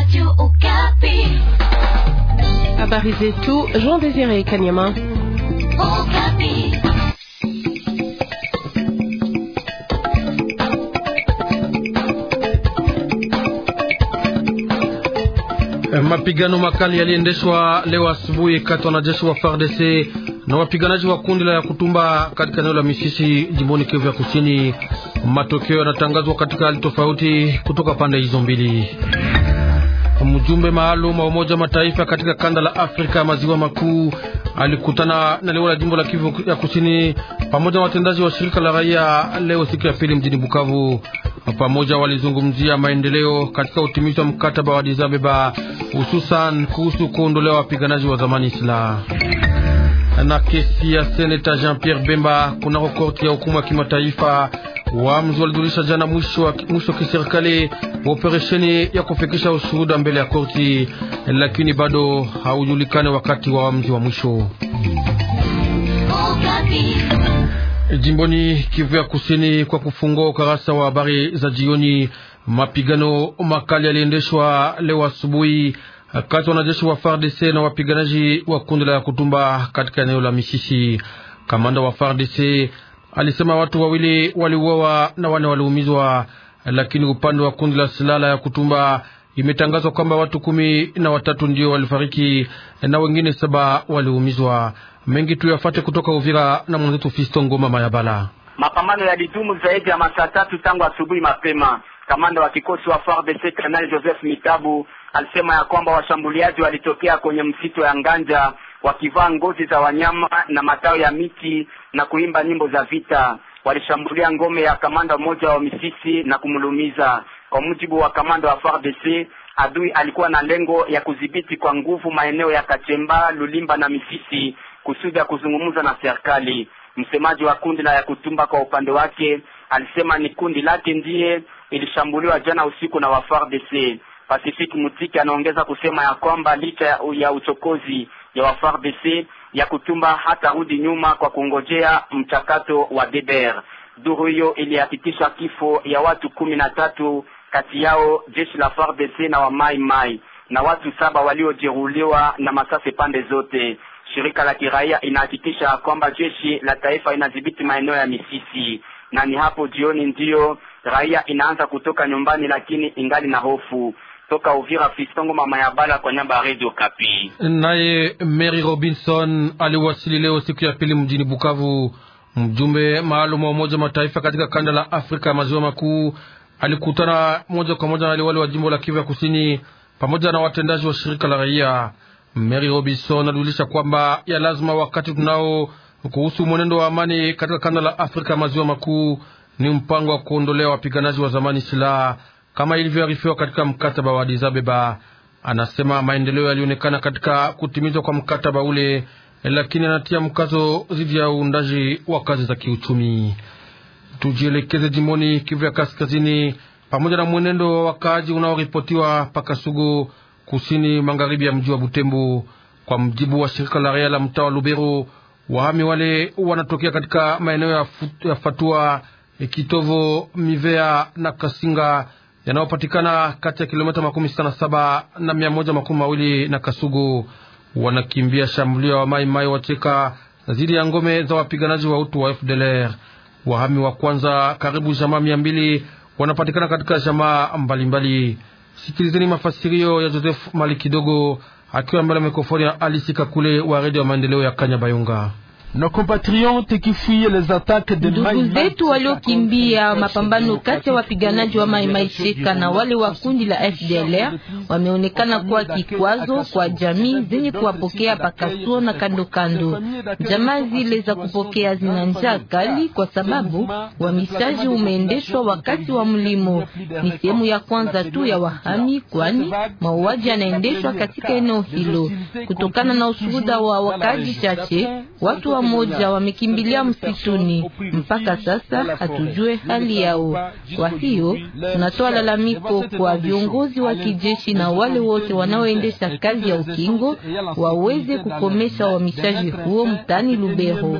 Habari zetu Jean Désiré Kanyama. Mapigano makali yaliendeshwa leo asubuhi kati wanajeshi wa FARDC na wapiganaji wa kundi la ya kutumba katika eneo la Misisi jimboni Kivu ya Kusini. Matokeo yanatangazwa katika hali tofauti kutoka pande hizo mbili. Mjumbe maalum wa Umoja Mataifa katika kanda la Afrika ya maziwa makuu alikutana na leo la jimbo la Kivu ya Kusini pamoja na watendaji wa shirika la raia leo siku ya pili mjini Bukavu. Pamoja walizungumzia maendeleo katika utimizi wa mkataba wa Addis Ababa, hususan kuhusu kuondolewa wapiganaji wa zamani silaha na kesi ya seneta Jean-Pierre Bemba kunako korti ya hukumu ya kimataifa. Waamuzi walijulisha jana mwisho wa mwisho kiserikali wa operesheni ya kufikisha ushuhuda mbele ya korti, lakini bado haujulikane wakati wa waamuzi wa mwisho. Jimboni Kivu ya Kusini, kwa kufungua ukarasa wa habari za jioni, mapigano makali yaliendeshwa leo asubuhi kati wanajeshi wa FARDC na wapiganaji wa kundi la Kutumba katika eneo la Misisi. Kamanda wa FARDC alisema watu wawili waliuawa na wane waliumizwa, lakini upande wa kundi la silaha ya Kutumba imetangazwa kwamba watu kumi na watatu ndio walifariki na wengine saba waliumizwa. Mengi tuyafate kutoka Uvira na mwenzetu Fisto Ngoma Mayabala. Mapambano yalidumu zaidi ya masaa tatu tangu asubuhi mapema. Kamanda wa kikosi wa FARDC Kanali Joseph Mitabu alisema ya kwamba washambuliaji walitokea kwenye msitu ya Nganja wakivaa ngozi za wanyama na matawi ya miti na kuimba nyimbo za vita. Walishambulia ngome ya kamanda mmoja wa Misisi na kumlumiza. Kwa mujibu wa kamanda wa FARDC, adui alikuwa na lengo ya kudhibiti kwa nguvu maeneo ya Kachemba, Lulimba na Misisi kusudi ya kuzungumza na serikali. Msemaji wa kundi la ya kutumba kwa upande wake alisema ni kundi lake ndiye ilishambuliwa jana usiku na wa FARDC. Pacific Mutiki anaongeza kusema ya kwamba licha ya, ya uchokozi ya wa FARDC ya kutumba hata rudi nyuma kwa kungojea mchakato wa DDR. Duru hiyo ilihakikisha kifo ya watu kumi na tatu, kati yao jeshi la FARDC na wa Mai Mai na watu saba waliojeruhiwa na masasi pande zote. Shirika la kiraia inahakikisha kwamba jeshi la taifa inadhibiti maeneo ya Misisi, na ni hapo jioni ndiyo raia inaanza kutoka nyumbani, lakini ingali na hofu. Toka Uvira, Fistongo mama ya bala kwa nyamba ya Radio Kapi. Naye Mary Robinson aliwasili leo siku ya pili mjini Bukavu. Mjumbe maalum wa Umoja Mataifa katika kanda la Afrika ya maziwa makuu alikutana moja kwa moja na wale wa jimbo la Kivu ya Kusini pamoja na watendaji wa shirika la raia. Mary Robinson alijulisha kwamba ya lazima wakati tunao kuhusu mwenendo wa amani katika kanda la Afrika maziwa makuu ni mpango wa kuondolea wapiganaji wa zamani silaha kama ilivyoarifiwa katika mkataba wa Addis Ababa. Anasema maendeleo yalionekana katika kutimizwa kwa mkataba ule, lakini anatia mkazo dhidi ya uundaji wa kazi za kiuchumi. Tujielekeze jimboni Kivu ya Kaskazini, pamoja na mwenendo wa wakaaji unaoripotiwa Pakasugu kusini magharibi ya mji wa Butembo. Kwa mjibu wa shirika la raia la mtaa wa Lubero, wahami wale wanatokea katika maeneo ya, ya Fatua, Kitovo, Mivea na Kasinga yanayopatikana kati ya kilomita makumi sita na saba na mia moja makumi mawili na Kasugu. Wanakimbia shambulio wa mai mai wacheka dhidi ya ngome za wapiganaji wa utu wa FDLR. Wahami wa kwanza karibu jamaa mia mbili wanapatikana katika jamaa mbalimbali. Sikilizeni mafasirio ya Joseph Mali kidogo akiwa mbele ya mikrofoni ya Alisika kule wa redio ya maendeleo ya Kanya Bayonga. Ndugu zetu waliokimbia mapambano kati ya wapiganaji wa Mai Mai Sheka na wale wa kundi la FDLR wameonekana kuwa kikwazo kwa jamii zenye kuwapokea Pakasuo na kando kando. Jamaa zile za kupokea zina njaa kali kwa sababu uhamishaji umeendeshwa wakati wa mlimo. Ni sehemu ya kwanza tu ya wahami, kwani mauaji yanaendeshwa katika eneo hilo. Kutokana na ushuhuda wa wakazi chache, watu wa moja wamekimbilia msituni. Mpaka sasa hatujue hali yao. Kwa hiyo tunatoa lalamiko kwa viongozi wa kijeshi na wale wote wanaoendesha kazi ya ukingo waweze kukomesha uhamishaji huo mtani Lubero.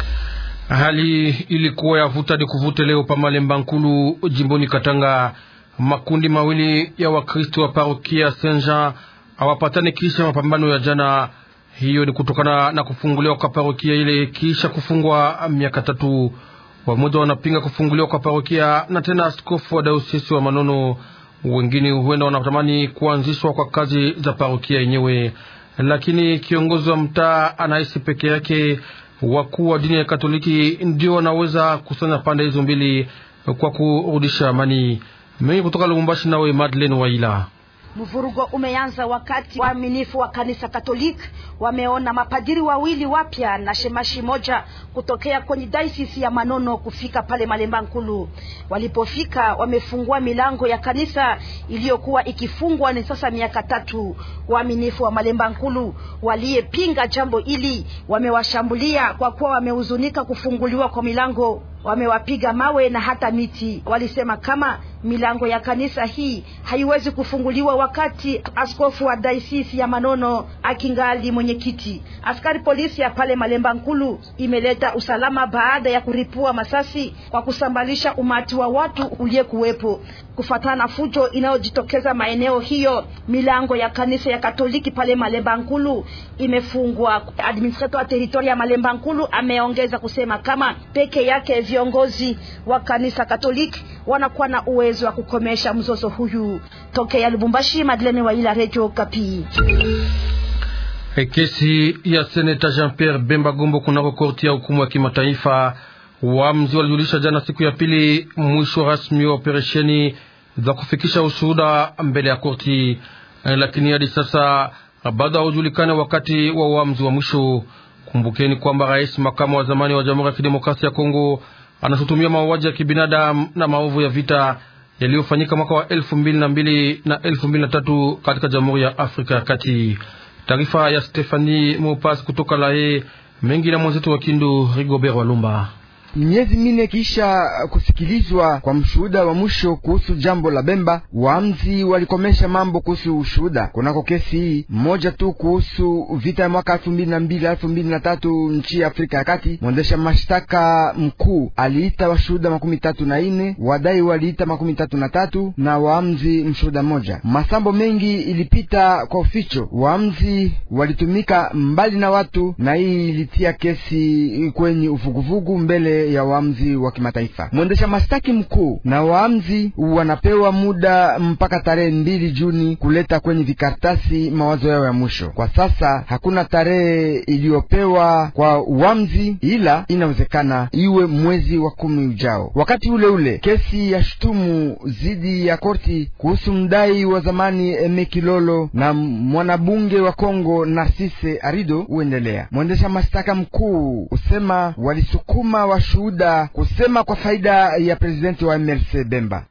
Hali ilikuwa ya vuta ni kuvute leo pa Malemba Nkulu jimboni Katanga. Makundi mawili ya Wakristo wa parokia Saint Jean hawapatani kisha mapambano ya jana. Hiyo ni kutokana na kufunguliwa kwa parokia ile kisha kufungwa miaka tatu. Wamoja wanapinga kufunguliwa kwa parokia na tena askofu wa dayosisi wa Manono. Wengine huenda wanatamani kuanzishwa kwa kazi za parokia yenyewe, lakini kiongozi wa mtaa anahisi peke yake wakuu wa dini ya Katoliki ndio wanaweza kusanya pande hizo mbili kwa kurudisha amani. Mengi kutoka Lubumbashi, nawe Madeleine Waila. Mvurugo umeanza wakati waaminifu wa kanisa Katoliki wameona mapadiri wawili wapya na shemashi moja kutokea kwenye dayosisi ya Manono kufika pale Malemba Nkulu. Walipofika wamefungua milango ya kanisa iliyokuwa ikifungwa ni sasa miaka tatu. Waaminifu wa Malemba Nkulu waliyepinga jambo hili wamewashambulia kwa kuwa wamehuzunika kufunguliwa kwa milango wamewapiga mawe na hata miti. Walisema kama milango ya kanisa hii haiwezi kufunguliwa wakati askofu wa dayosisi ya Manono akingali mwenyekiti. Askari polisi ya pale Malemba Nkulu imeleta usalama baada ya kuripua masasi kwa kusambalisha umati wa watu uliyekuwepo. Kufuatana na fujo inayojitokeza maeneo hiyo, milango ya kanisa ya Katoliki pale Malemba Nkulu imefungwa. Administrator wa teritoria ya Malemba Nkulu ameongeza kusema kama peke yake viongozi wa kanisa Katoliki wanakuwa na uwezo wa kukomesha mzozo huyu. Tokea Lubumbashi, Madeleine Waila, Radio Kapi. Kesi ya seneta Jean Pierre Bemba Gombo kunako korti ya hukumu ya kimataifa. Wamzi walijulisha jana siku ya pili mwisho rasmi wa operesheni za kufikisha ushuhuda mbele ya korti, lakini hadi sasa bado haujulikane wakati wa uamuzi wa mwisho. Kumbukeni kwamba rais makamu wa zamani wa Jamhuri ya Kidemokrasia ya Kongo anashutumia mauaji ya kibinadamu na maovu ya vita yaliyofanyika mwaka wa elfu mbili na mbili na elfu mbili na tatu katika Jamhuri ya Afrika ya Kati. Taarifa ya Stefani Mopas kutoka Lae mengi na mwenzetu wa Kindu Rigobert Walumba. Miezi mine kisha kusikilizwa kwa mshuhuda wa mwisho kuhusu jambo la Bemba, waamzi walikomesha mambo kuhusu ushuhuda kunako kesi hii mmoja tu kuhusu vita ya mwaka elfu mbili na mbili elfu mbili na tatu nchi ya Afrika ya Kati. Mwendesha mashtaka mkuu aliita washuhuda makumi tatu na ine, wadai waliita makumi tatu na tatu na waamzi mshuhuda mmoja. Masambo mengi ilipita kwa uficho, waamzi walitumika mbali na watu, na hii ilitia kesi kwenye uvuguvugu mbele ya waamzi wa kimataifa. Mwendesha mashtaki mkuu na waamzi wanapewa muda mpaka tarehe mbili Juni kuleta kwenye vikartasi mawazo yao ya mwisho. Kwa sasa hakuna tarehe iliyopewa kwa uamzi, ila inawezekana iwe mwezi wa kumi ujao. Wakati ule ule kesi ya shutumu zidi ya korti kuhusu mdai wa zamani Eme Kilolo na mwanabunge wa Kongo Narcisse Arido huendelea. Mwendesha mashtaka mkuu usema walisukuma wa shuhuda kusema kwa faida ya presidenti wa MLC Bemba.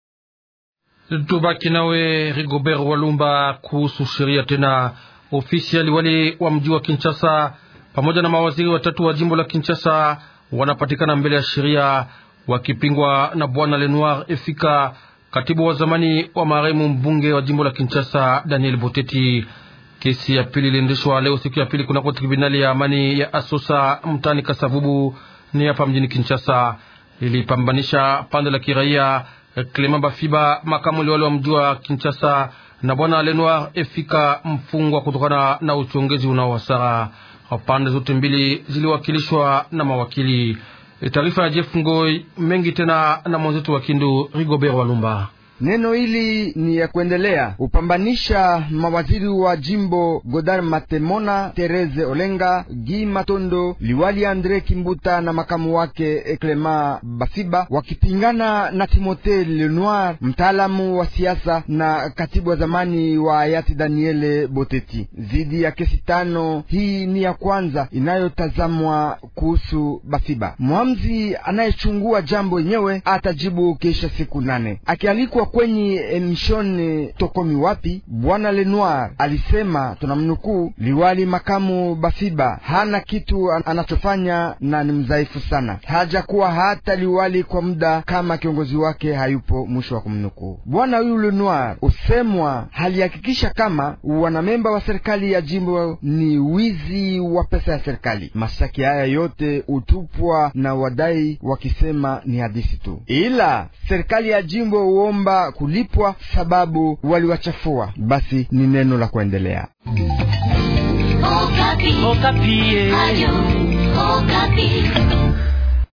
Tubaki nawe Rigobert Walumba kuhusu sheria tena. Ofisi ya liwali wa mji wa Kinshasa pamoja na mawaziri watatu wa jimbo la Kinshasa wanapatikana mbele ya sheria wakipingwa na bwana Lenoir Efika, katibu wa zamani wa marehemu mbunge wa jimbo la Kinshasa Daniel Boteti. Kesi ya pili iliendeshwa leo siku ya pili kunako tribunali ya amani ya Asosa mtani Kasavubu ni hapa mjini Kinshasa. Ilipambanisha pande la kiraia Clement Bafiba, makamu liwali wa mji wa Kinshasa, na bwana Lenoir Efika, mfungwa kutokana na uchongezi unaowasara. Pande zote mbili ziliwakilishwa na mawakili. Taarifa ya Jeff Ngoi mengi tena na mwenzetu wa Kindu Rigobert Walumba. Neno hili ni ya kuendelea upambanisha mawaziri wa jimbo Godard Matemona, Therese Olenga, Gi Matondo, liwali Andre Kimbuta na makamu wake Clement Bafiba wakipingana na Timothée Lenoir, mtaalamu wa siasa na katibu wa zamani wa hayati Daniele Boteti. Zidi ya kesi tano, hii ni ya kwanza inayotazamwa kuhusu Bafiba. Mwamzi anayechungua jambo yenyewe atajibu kisha siku nane akialikwa kwenye emishoni tokomi wapi, bwana Lenoir alisema, tunamnukuu, liwali makamu Bafiba hana kitu anachofanya na ni mdhaifu sana, hajakuwa hata liwali kwa muda kama kiongozi wake hayupo, mwisho wa kumnukuu. Bwana huyu Lenoir usemwa halihakikisha kama wanamemba wa serikali ya jimbo ni wizi wa pesa ya serikali. Mashtaki haya yote utupwa na wadai wakisema ni hadithi tu, ila serikali ya jimbo huomba wanaomba kulipwa sababu waliwachafua, basi ni neno la kuendelea. Okapi. Okapi. Ayo, Okapi.